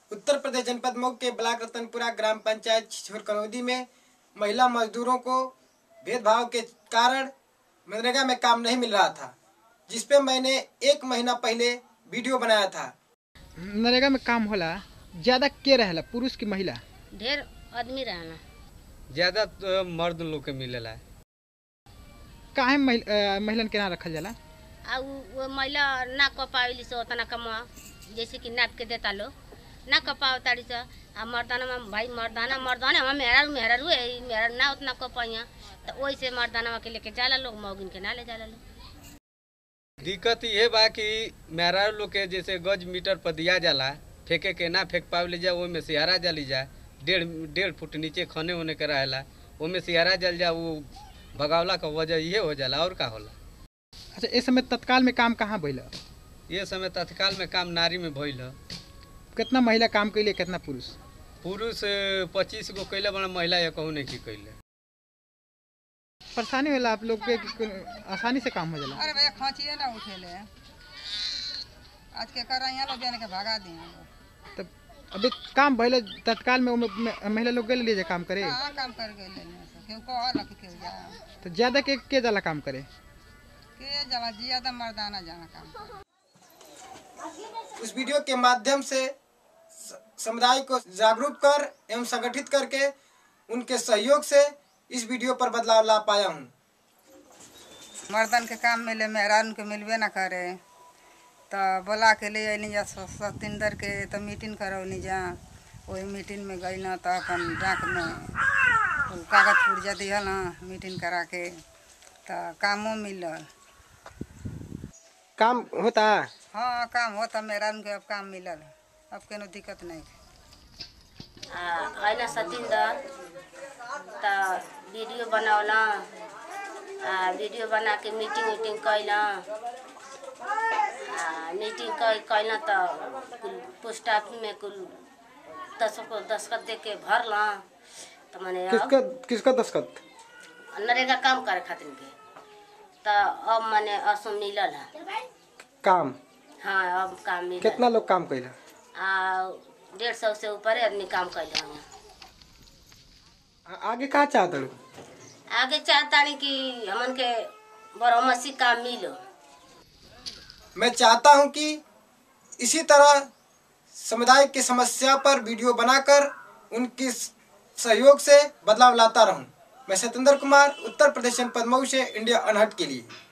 उत्तर प्रदेश जनपद मऊ के ब्लॉक रतनपुरा ग्राम पंचायत छिछोरकनौदी में महिला मजदूरों को भेदभाव के कारण मनरेगा में काम नहीं मिल रहा था जिसपे मैंने एक महीना पहले वीडियो बनाया था नरेगा में काम होला ज्यादा के रहेला पुरुष की महिला ढेर आदमी रहना ज्यादा तो मर्द लोग के मिलेला काहे महिल, अ, महिलन के ना रखल जाला आ उ वो महिला ना क पावेली से उतना कमा जैसे कि नाप के देता लो ना क पाव ताड़ी से आ मर्दाना में भाई मर्दाना मर्दाना हम मेहरारू मेहरारू है मेहरा ना उतना क पाइया तो वही से मर्दाना के लेके जाला लोग मौगिन के ना ले जाला लोग दिक्कत ये बा कि मेहरारू लोग के जैसे गज मीटर पर दिया जाला फेंके के ना फेंक पावे जा ओमे सियारा जली जा डेढ़ डेढ़ फुट नीचे खने होने के रहेला ओमे सियारा जल जा वो भगावला का वजह ये हो जाला और का होला अच्छा इस समय तत्काल में काम कहाँ भइल ये समय तत्काल में काम नारी में भइल ह। कितना महिला काम कैले कितना पुरुष पुरुष पच्चीस गो कैले बड़ा महिला ये कहू नहीं की कैले परेशानी होला आप लोग के कि कोई- आसानी से काम हो जाला अरे भैया खांचिए ना उठेले आज के कर यहाँ लोग जाने के भगा दिए तब अभी काम भइल तत्काल में ओमे में- महिला लोग गेल लिए काम करे कहाँ काम कर गए केहू कहल कि केहू जा तो ज्यादा के के जाला काम करे के जाला ज्यादा मर्दाना जाना काम उस वीडियो के माध्यम से स- समुदाय को जागरूक कर एवं संगठित करके उनके सहयोग से इस वीडियो पर बदलाव ला पाया हूँ मर्दन के काम मिले मेहरान के मिलबे ना करे तो बोला के ले अली जा स- सतिंदर के तो मीटिंग करौनी जा वही मीटिंग में गई ना तो अपन डाक में उ कागज पुर्जा दिहल ना मीटिंग करा के तो कामो मिलल काम होता हाँ काम होता मेहरान के अब काम मिलल अब कोनो दिक्कत नहीं आ अइना सतिंदर तो वीडियो बनौला आ वीडियो बना के मीटिंग उटिंग कैला आ मीटिंग कै कैला तो कुल पोस्ट ऑफिस में कुल दस को दस्खत दे के भरला तो मैंने किसका किसका दस्खत नरेगा काम करे खातिर के तो अब मैंने असम मिलल है काम हाँ अब काम मिलल कितना लोग काम कैला आ डेढ़ सौ से ऊपर आदमी काम कैला हूँ आ- आगे का चाहता हूँ आगे चाहतानी कि हमन के बरमसी काम मिलो मैं चाहता हूं कि इसी तरह समुदाय की समस्या पर वीडियो बनाकर उनकी सहयोग से बदलाव लाता रहूं मैं सत्येंद्र कुमार उत्तर प्रदेश जनपद मऊ से इंडिया अनहट के लिए